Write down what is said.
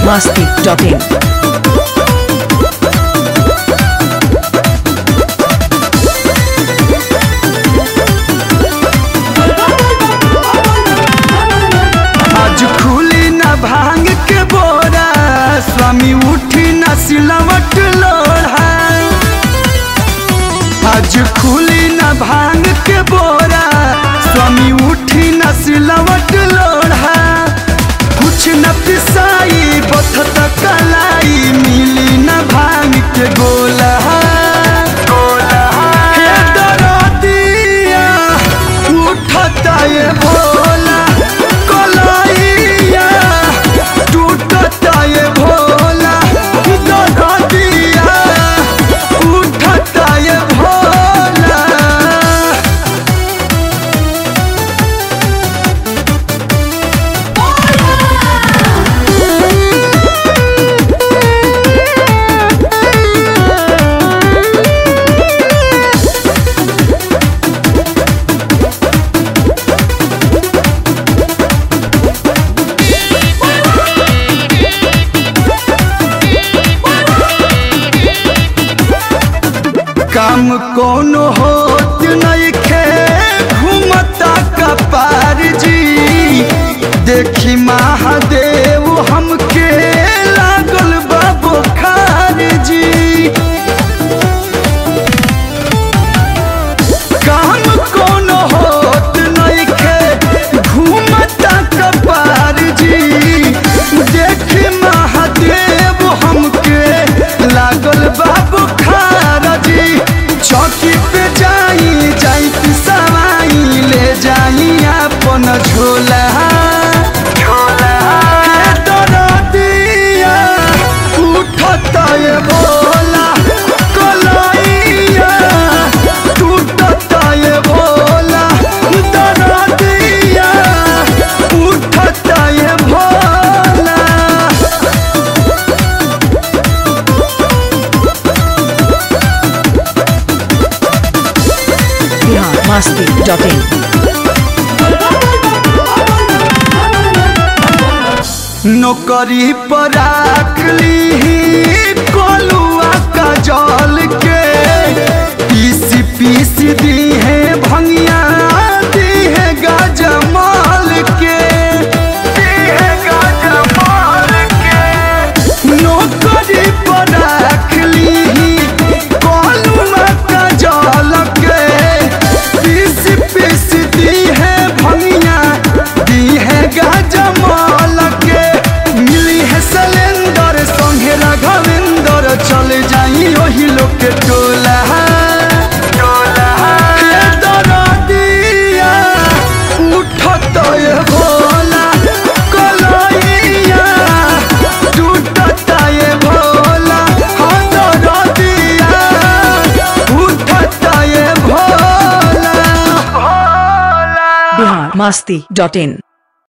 masti.in. आज खुली न भांग के बोरा स्वामी उठी न सिलवट लोढ़ा आज खुली न भांग के बोरा स्वामी उठी न सिलवट लोढ़ा कुछ न पिसाई बथत कलाई मिली न भांग के गोला हे दरदिया उठता ये भोला कलाइया टूटता ये भोला दरदिया उठता ये भोला काम कोनो होत नहीं खे घूमता कपार जी देखी महादेव हमके लागल बा बुखार जी काम कोनो होत नहीं खे घूमता कपार जी देखी महादेव हमके लागल बा बुखार जी चौकी पे जाई जाई पिसवाई ले जाई अपन झोला हे दरदिया उठता ये भोला कलाइया टूटता ये भोला दरदिया उठता ये भोला Bihar masti.in. नौकरी पर राख ली कोलुआ का जल के पीसी पीसी दी है भंगिया दी है गजमाल के दी है गजमाल के नौकरी पर राख ली कोलुआ का जल के पीसी पीसी दी है भंगिया दी है गजमाल के मिली है सिलेंडर संगे राघवेंद्र चल जाई ओही लोग के टोला हे दरदिया उठत ये भोला कलैया टूटत ये भोला हो दरदिया उठत ये भोला Bihar masti.in.